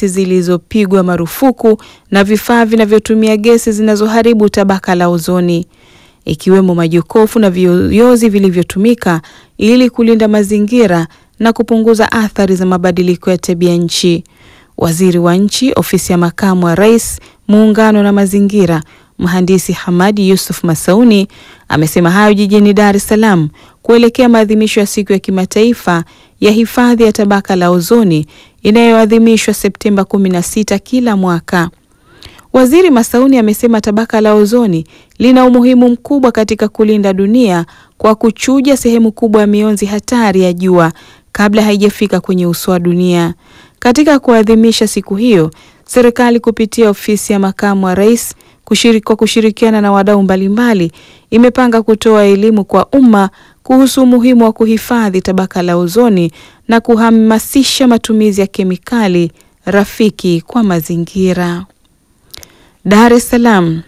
gesi zilizopigwa marufuku na vifaa vinavyotumia gesi zinazoharibu tabaka la ozoni ikiwemo majokofu na viyoyozi vilivyotumika ili kulinda mazingira na kupunguza athari za mabadiliko ya tabia nchi. Waziri wa Nchi, Ofisi ya Makamu wa Rais, Muungano na Mazingira, Mhandisi Hamadi Yusuf Masauni amesema hayo jijini Dar es Salaam kuelekea maadhimisho ya Siku ya Kimataifa ya Hifadhi ya Tabaka la Ozoni inayoadhimishwa Septemba 16 kila mwaka. Waziri Masauni amesema tabaka la ozoni lina umuhimu mkubwa katika kulinda dunia kwa kuchuja sehemu kubwa ya mionzi hatari ya jua kabla haijafika kwenye uso wa dunia. Katika kuadhimisha siku hiyo, serikali kupitia ofisi ya makamu wa rais kushiriki, kwa kushirikiana na wadau mbalimbali imepanga kutoa elimu kwa umma kuhusu umuhimu wa kuhifadhi tabaka la ozoni na kuhamasisha matumizi ya kemikali rafiki kwa mazingira. Dar es Salaam.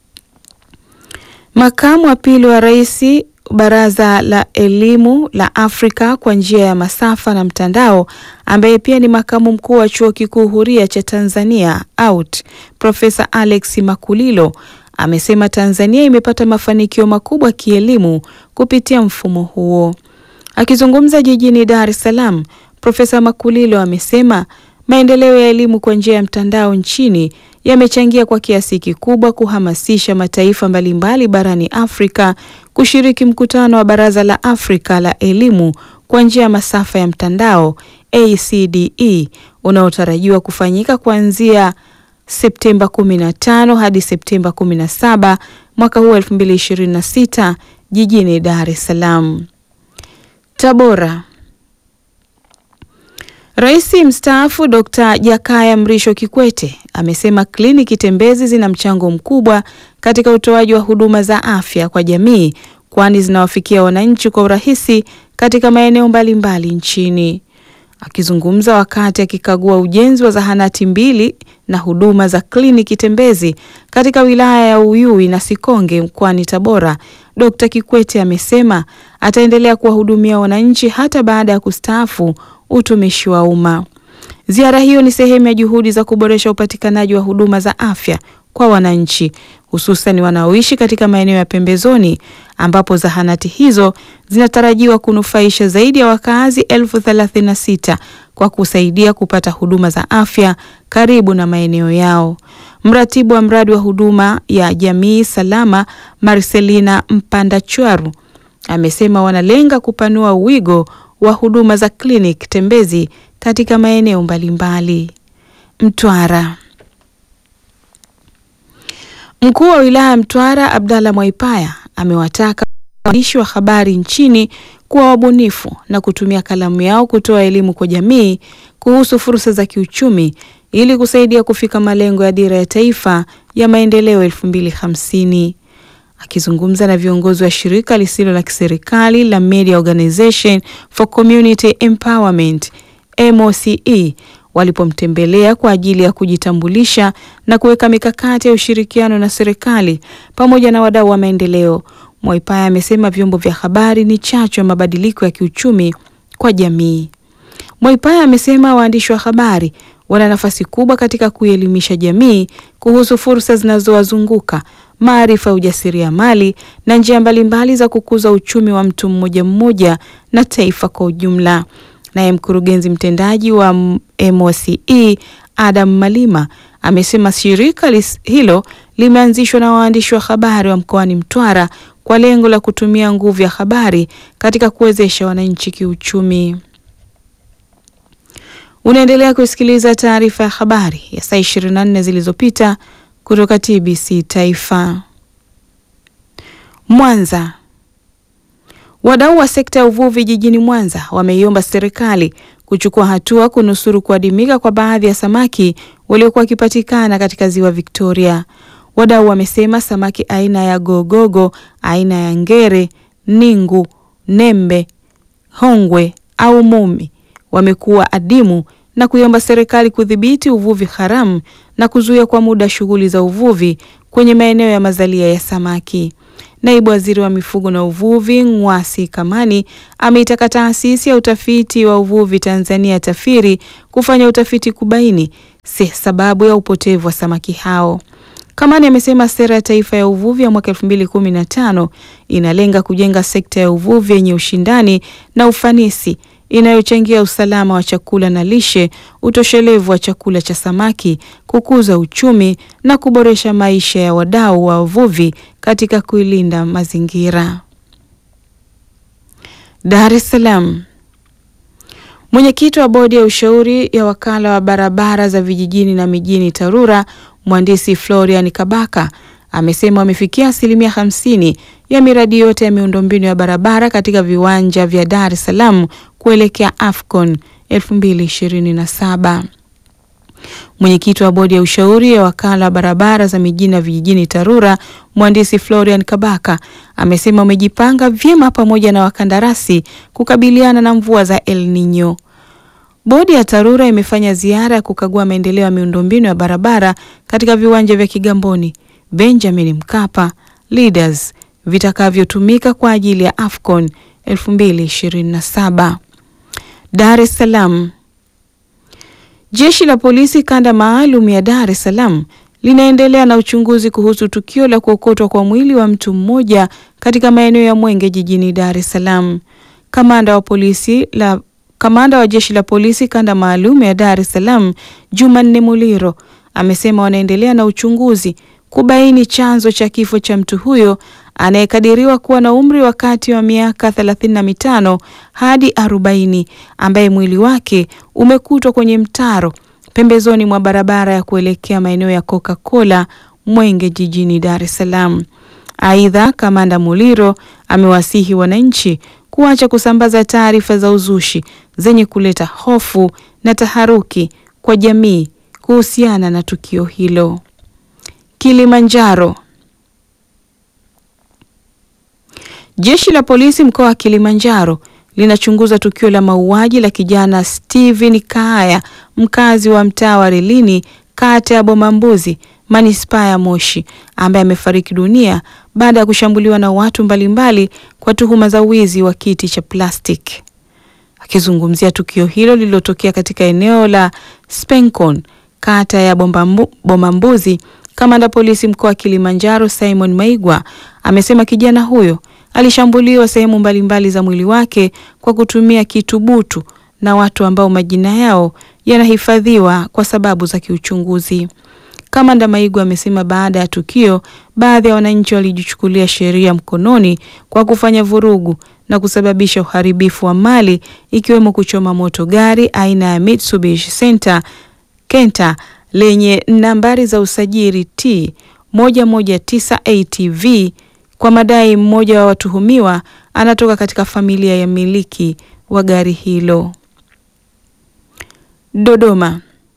Makamu wa pili wa rais Baraza la Elimu la Afrika kwa njia ya masafa na mtandao, ambaye pia ni makamu mkuu wa Chuo Kikuu Huria cha Tanzania AUT, Profesa Alex Makulilo amesema Tanzania imepata mafanikio makubwa kielimu kupitia mfumo huo. Akizungumza jijini Dar es Salaam, Profesa Makulilo amesema maendeleo ya elimu kwa njia ya mtandao nchini yamechangia kwa kiasi kikubwa kuhamasisha mataifa mbalimbali barani Afrika kushiriki mkutano wa Baraza la Afrika la Elimu kwa njia ya masafa ya mtandao ACDE unaotarajiwa kufanyika kuanzia Septemba 15 hadi Septemba 17 mwaka huu 2026 jijini Dar es Salaam. Tabora. Rais mstaafu Dr. Jakaya Mrisho Kikwete amesema kliniki tembezi zina mchango mkubwa katika utoaji wa huduma za afya kwa jamii kwani zinawafikia wananchi kwa urahisi katika maeneo mbalimbali nchini. Akizungumza wakati akikagua ujenzi wa zahanati mbili na huduma za kliniki tembezi katika wilaya ya Uyui na Sikonge mkoani Tabora, Dr. Kikwete amesema ataendelea kuwahudumia wananchi hata baada ya kustaafu utumishi wa umma. Ziara hiyo ni sehemu ya juhudi za kuboresha upatikanaji wa huduma za afya kwa wananchi hususan wanaoishi katika maeneo ya pembezoni ambapo zahanati hizo zinatarajiwa kunufaisha zaidi ya wakazi elfu thelathini na sita kwa kusaidia kupata huduma za afya karibu na maeneo yao. Mratibu wa mradi wa huduma ya jamii salama Marcelina Mpandachwaru amesema wanalenga kupanua wigo wa huduma za kliniki tembezi katika maeneo mbalimbali. Mtwara. Mkuu wa wilaya ya Mtwara Abdalla Mwaipaya amewataka waandishi wa habari nchini kuwa wabunifu na kutumia kalamu yao kutoa elimu kwa jamii kuhusu fursa za kiuchumi ili kusaidia kufika malengo ya dira ya taifa ya maendeleo elfu mbili hamsini. Akizungumza na viongozi wa shirika lisilo la kiserikali la Media Organization for Community Empowerment MOCE walipomtembelea kwa ajili ya kujitambulisha na kuweka mikakati ya ushirikiano na serikali pamoja na wadau wa maendeleo, Mwaipaya amesema vyombo vya habari ni chachu ya mabadiliko ya kiuchumi kwa jamii. Mwaipaya amesema waandishi wa habari wana nafasi kubwa katika kuielimisha jamii kuhusu fursa zinazowazunguka, maarifa ya ujasiriamali na njia mbalimbali za kukuza uchumi wa mtu mmoja mmoja na taifa kwa ujumla. Naye mkurugenzi mtendaji wa MOCE Adam Malima amesema shirika hilo limeanzishwa na waandishi wa habari wa mkoani Mtwara kwa lengo la kutumia nguvu ya habari katika kuwezesha wananchi kiuchumi. Unaendelea kusikiliza taarifa ya habari ya saa 24 zilizopita kutoka TBC Taifa. Mwanza. Wadau wa sekta ya uvuvi jijini Mwanza wameiomba serikali kuchukua hatua kunusuru kuadimika kwa baadhi ya samaki waliokuwa wakipatikana katika ziwa Victoria. Wadau wamesema samaki aina ya gogogo, aina ya ngere, ningu, nembe, hongwe au mumi wamekuwa adimu na kuiomba serikali kudhibiti uvuvi haramu na kuzuia kwa muda shughuli za uvuvi kwenye maeneo ya mazalia ya samaki. Naibu Waziri wa Mifugo na Uvuvi Ng'wasi Kamani ameitaka taasisi ya utafiti wa uvuvi Tanzania TAFIRI kufanya utafiti kubaini si sababu ya upotevu wa samaki hao. Kamani amesema sera ya taifa ya uvuvi ya mwaka 2015 inalenga kujenga sekta ya uvuvi yenye ushindani na ufanisi inayochangia usalama wa chakula na lishe, utoshelevu wa chakula cha samaki, kukuza uchumi na kuboresha maisha ya wadau wa uvuvi katika kuilinda mazingira. Dar es Salaam. Mwenyekiti wa bodi ya ushauri ya wakala wa barabara za vijijini na mijini TARURA, mhandisi Florian Kabaka amesema wamefikia asilimia hamsini ya miradi yote ya miundombinu ya barabara katika viwanja vya Dar es Salaam kuelekea AFCON 2027. Mwenyekiti wa bodi ya ushauri ya wakala wa barabara za mijini na vijijini TARURA, mhandisi Florian Kabaka amesema wamejipanga vyema pamoja na wakandarasi kukabiliana na mvua za El Nino. Bodi ya TARURA imefanya ziara ya kukagua maendeleo ya miundombinu ya barabara katika viwanja vya Kigamboni, Benjamin Mkapa, Leaders vitakavyotumika kwa ajili ya AFCON 2027. Dar es Salaam. Jeshi la polisi kanda maalum ya Dar es Salaam linaendelea na uchunguzi kuhusu tukio la kuokotwa kwa mwili wa mtu mmoja katika maeneo ya Mwenge jijini Dar es Salaam. Kamanda wa polisi la Kamanda wa jeshi la polisi kanda maalum ya Dar es Salaam, Jumanne Muliro, amesema wanaendelea na uchunguzi kubaini chanzo cha kifo cha mtu huyo anayekadiriwa kuwa na umri wa kati wa miaka thelathini na mitano hadi arobaini ambaye mwili wake umekutwa kwenye mtaro pembezoni mwa barabara ya kuelekea maeneo ya Coca-Cola Mwenge jijini Dar es Salaam. Aidha, Kamanda Muliro amewasihi wananchi kuacha kusambaza taarifa za uzushi zenye kuleta hofu na taharuki kwa jamii kuhusiana na tukio hilo. Kilimanjaro. Jeshi la polisi mkoa wa Kilimanjaro linachunguza tukio la mauaji la kijana Steven Kaaya mkazi wa mtaa wa Relini kata ya Bomambuzi manispaa ya Moshi ambaye amefariki dunia baada ya kushambuliwa na watu mbalimbali kwa tuhuma za wizi wa kiti cha plastiki. Akizungumzia tukio hilo lililotokea katika eneo la Spencon kata ya Bomambuzi, kamanda polisi mkoa wa Kilimanjaro Simon Maigwa amesema kijana huyo alishambuliwa sehemu mbalimbali za mwili wake kwa kutumia kitu butu na watu ambao majina yao yanahifadhiwa kwa sababu za kiuchunguzi. Kamanda Maigwa amesema baada ya tukio, baadhi ya wananchi walijichukulia sheria mkononi kwa kufanya vurugu na kusababisha uharibifu wa mali ikiwemo kuchoma moto gari aina ya Mitsubishi Center Kenta lenye nambari za usajili T 119 ATV kwa madai mmoja wa watuhumiwa anatoka katika familia ya miliki wa gari hilo. Dodoma.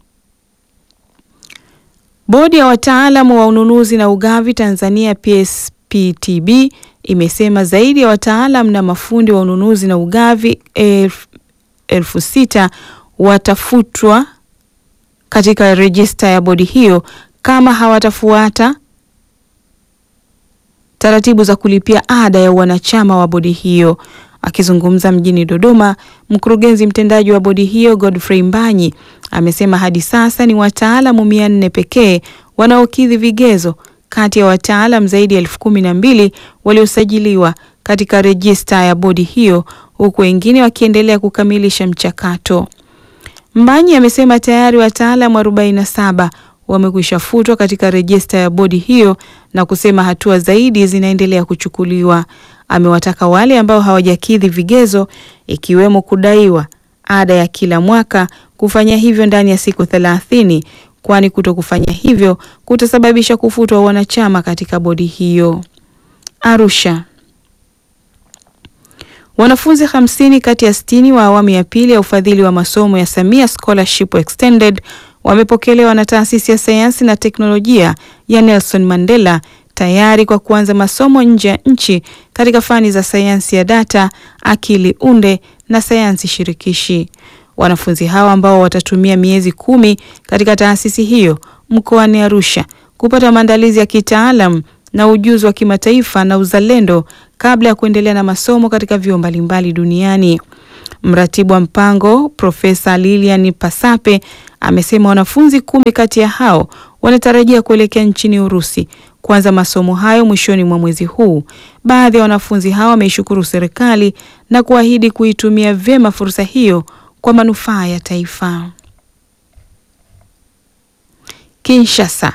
Bodi ya wataalamu wa ununuzi na ugavi Tanzania PSPTB imesema zaidi ya wataalamu na mafundi wa ununuzi na ugavi elfu, elfu sita watafutwa katika rejista ya bodi hiyo kama hawatafuata taratibu za kulipia ada ya wanachama wa bodi hiyo. Akizungumza mjini Dodoma, mkurugenzi mtendaji wa bodi hiyo Godfrey Mbanyi amesema hadi sasa ni wataalamu mia nne pekee wanaokidhi vigezo kati ya wataalam zaidi ya elfu kumi na mbili waliosajiliwa katika rejista ya bodi hiyo huku wengine wakiendelea kukamilisha mchakato. Mbanyi amesema tayari wataalamu 47 wamekwisha futwa katika rejista ya bodi hiyo na kusema hatua zaidi zinaendelea kuchukuliwa. Amewataka wale ambao hawajakidhi vigezo ikiwemo kudaiwa ada ya kila mwaka kufanya hivyo ndani ya siku thelathini, kwani kuto kufanya hivyo kutasababisha kufutwa wanachama katika bodi hiyo. Arusha. Wanafunzi hamsini kati ya sitini wa awamu ya pili ya ufadhili wa masomo ya Samia Scholarship Extended wamepokelewa na taasisi ya sayansi na teknolojia ya Nelson Mandela tayari kwa kuanza masomo nje ya nchi katika fani za sayansi ya data, akili unde na sayansi shirikishi. Wanafunzi hawa ambao watatumia miezi kumi katika taasisi hiyo mkoani Arusha kupata maandalizi ya kitaalam na ujuzi wa kimataifa na uzalendo kabla ya kuendelea na masomo katika vyuo mbalimbali duniani. Mratibu wa mpango Profesa Lilian Pasape amesema wanafunzi kumi kati ya hao wanatarajia kuelekea nchini Urusi kuanza masomo hayo mwishoni mwa mwezi huu. Baadhi ya wanafunzi hao wameishukuru serikali na kuahidi kuitumia vyema fursa hiyo kwa manufaa ya taifa. Kinshasa.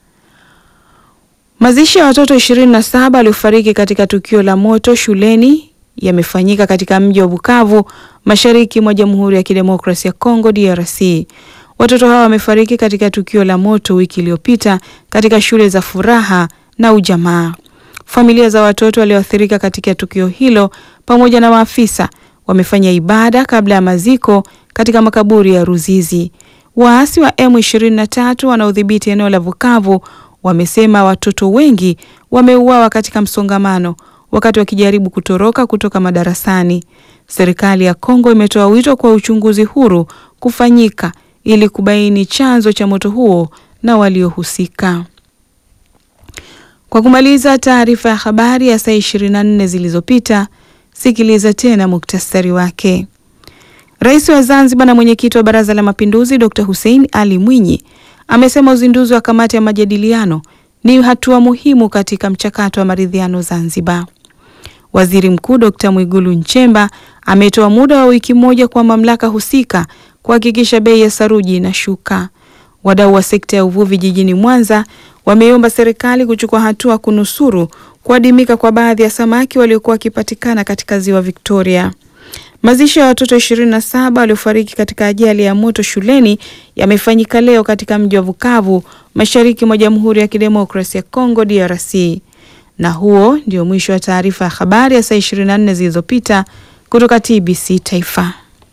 Mazishi ya watoto 27 waliofariki katika tukio la moto shuleni yamefanyika katika mji wa Bukavu, mashariki mwa Jamhuri ya Kidemokrasia ya Kongo DRC. Watoto hawa wamefariki katika tukio la moto wiki iliyopita katika shule za Furaha na Ujamaa. Familia za watoto walioathirika katika tukio hilo pamoja na maafisa wamefanya ibada kabla ya maziko katika makaburi ya Ruzizi. Waasi wa M23 wanaodhibiti eneo la Bukavu wamesema watoto wengi wameuawa katika msongamano wakati wakijaribu kutoroka kutoka madarasani. Serikali ya Kongo imetoa wito kwa uchunguzi huru kufanyika ili kubaini chanzo cha moto huo na waliohusika. Kwa kumaliza taarifa ya habari ya saa 24 zilizopita, sikiliza tena muktasari wake. Rais wa Zanzibar na mwenyekiti wa Baraza la Mapinduzi Dr. Hussein Ali Mwinyi amesema uzinduzi wa kamati ya majadiliano ni hatua muhimu katika mchakato wa maridhiano Zanzibar. Waziri Mkuu Dr. Mwigulu Nchemba ametoa muda wa wiki moja kwa mamlaka husika kuhakikisha bei ya saruji inashuka. Wadau wa sekta ya uvuvi jijini Mwanza wameomba serikali kuchukua hatua kunusuru kuadimika kwa baadhi ya samaki waliokuwa wakipatikana katika ziwa Victoria. Mazishi ya watoto 27 waliofariki katika ajali ya moto shuleni yamefanyika leo katika mji wa Bukavu, mashariki mwa Jamhuri ya Kidemokrasia ya Kongo DRC. Na huo ndio mwisho wa taarifa ya habari ya saa 24 zilizopita kutoka TBC Taifa.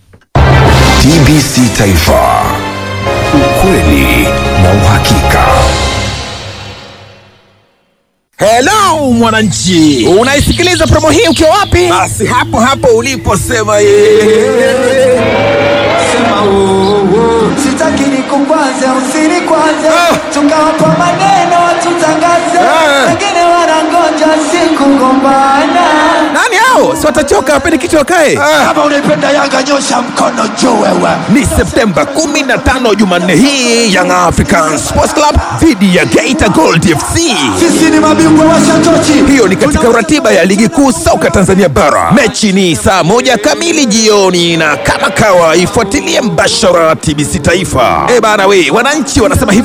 TBC Taifa. Ukweli na uhakika. Hello mwananchi, unaisikiliza promo hii ukiwa wapi? Basi hapo hapo uliposema yeye. Sema wo wo, sitaki nikukwaze usini kwanze, Ah. tukawapa maneno watutangaze, Ah. wengine wanangoja siku gombana. Nani hao? Si watachoka wapende kichwa wakae. Kama unaipenda Yanga nyosha mkono juu wewe. Ni Septemba 15 Jumanne hii Young African Sports Club dhidi ya Geita Gold FC. Sisi ni mabingwa wa shatochi. Hiyo ni katika ratiba ya ligi kuu soka Tanzania bara. Mechi ni saa moja kamili jioni, na kama kawa ifuatilie mbashara TBC Taifa. Eh bana, we wananchi wanasema hivi